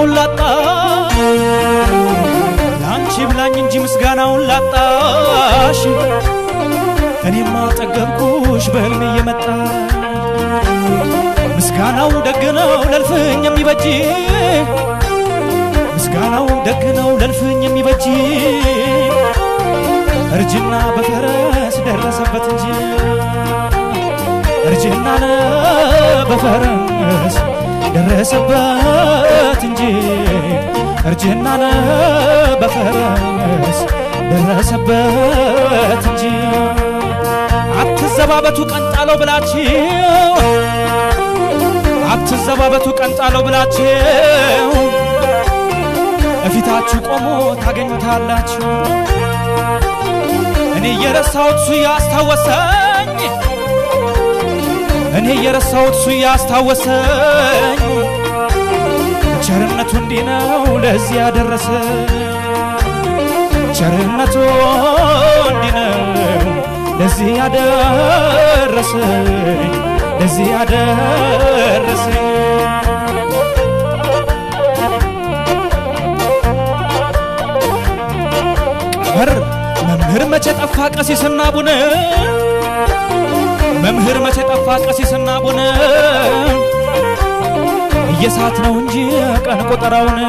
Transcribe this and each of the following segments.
ምስጋናውን ላጣ ለአንቺ ብላኝ እንጂ ምስጋናውን ላጣሽ እኔማ ጠገብኩሽ በህልሜ እየመጣ ምስጋናው ደግ ነው ለልፍኝ የሚበጅ ምስጋናው ደግ ነው ለልፍኝ የሚበጅ እርጅና በፈረስ ደረሰበት እንጂ እርጅና በፈረስ ደረሰበት እንጂ እርጅና በፈረስ ደረሰበት እንጂ አትዘባበቱ ቀንጣለው ብላችሁ አትዘባበቱ ቀንጣለው ብላችሁ እፊታችሁ ቆሞ ታገኙታላችሁ። እኔ የረሳሁት እሱ ያስታወሰኝ እኔ የረሳሁት እሱ ያስታወሰኝ ቸርነቱ እንዲህ ነው ለዚህ ያደረሰ ቸርነቱ እንዲህ ነው ለዚህ ያደረሰኝ ለዚህ ያደረሰኝ ቀመር መምህር መቼ ጠፋ ቀሲስና ቡነ መምህር መቼ ጠፋ ቀሲስና ቡነ እየሳት ነው እንጂ ቀን ቆጠራውን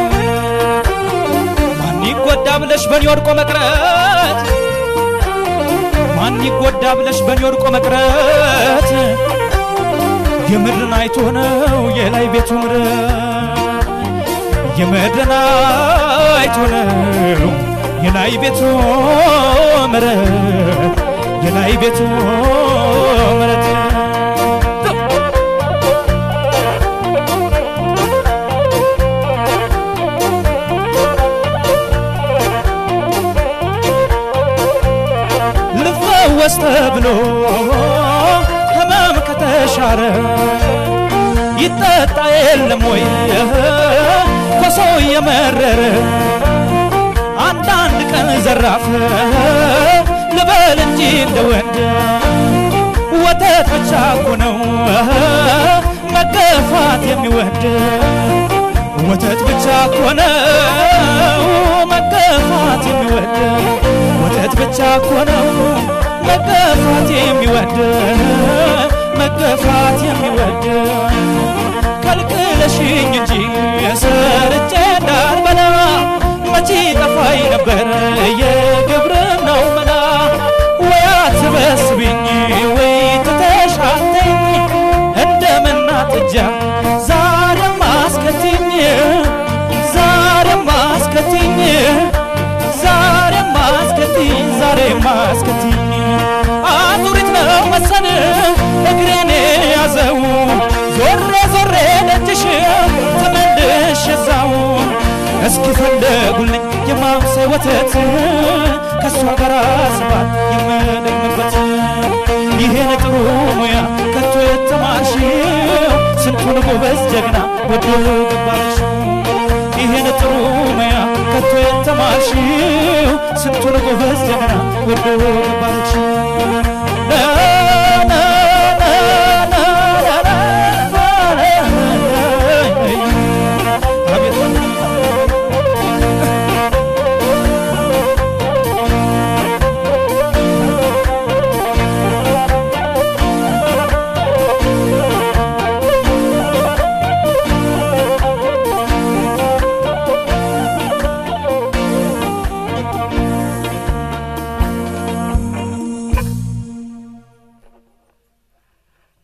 ማን ይጎዳ ብለሽ በኔ ወድቆ መቅረት ማን ይጎዳ ብለሽ በኔ ወድቆ መቅረት የምድርን አይቶ ነው የላይ ቤቱ ምረት የምድርን አይቶ ነው የላይ ቤቱ ምረት የላይ ቤቱ ምረት ልፈወስ ተብሎ ህመም ከተሻረ ይጠጣ የለም ወይ ኮሶ የመረረ አንዳንድ ቀን ዘራፍ ልበል እንጂ እንደ ወንድ ወተት ብቻ እኮ ነው መገፋት የሚወድ ወተት ብቻ እኮ ነው መገፋት የሚወድ ወተት ብቻ እኮ ነው መገፋት የሚወድ መገፋት የሚወድ ከልክለሽኝ እንጂ ሰርቼ እንዳልበላ መቼ ጠፋኝ ነበር የግብርናው መላ ወይ አትበስብኝ ወይ ትተሻተኝ እንደምናጥጃ ዛሬም አስከትኝ ዛሬም አስከትኝ ዛሬም አስከትኝ ዛሬም አስከትኝ አዙሪት ነው መሰል እግሬን ያዘው ዞሬ ዞሬ ደጅሽ ተመልሽ እዛው እስኪ ፈለጉልኝ የማምሴ ወተት ከእሷ ጋር ስባት የምደግምበት ይሄን ጥሩ ሙያ ከቶ የተማርሽው ስንቱን ጎበዝ ጀግና ወዶ ገባሽ ይሄን ጥሩ ሙያ ከቶ የተማርሽው ስንቱን ጎበዝ ጀግና ወዶ ገባሽ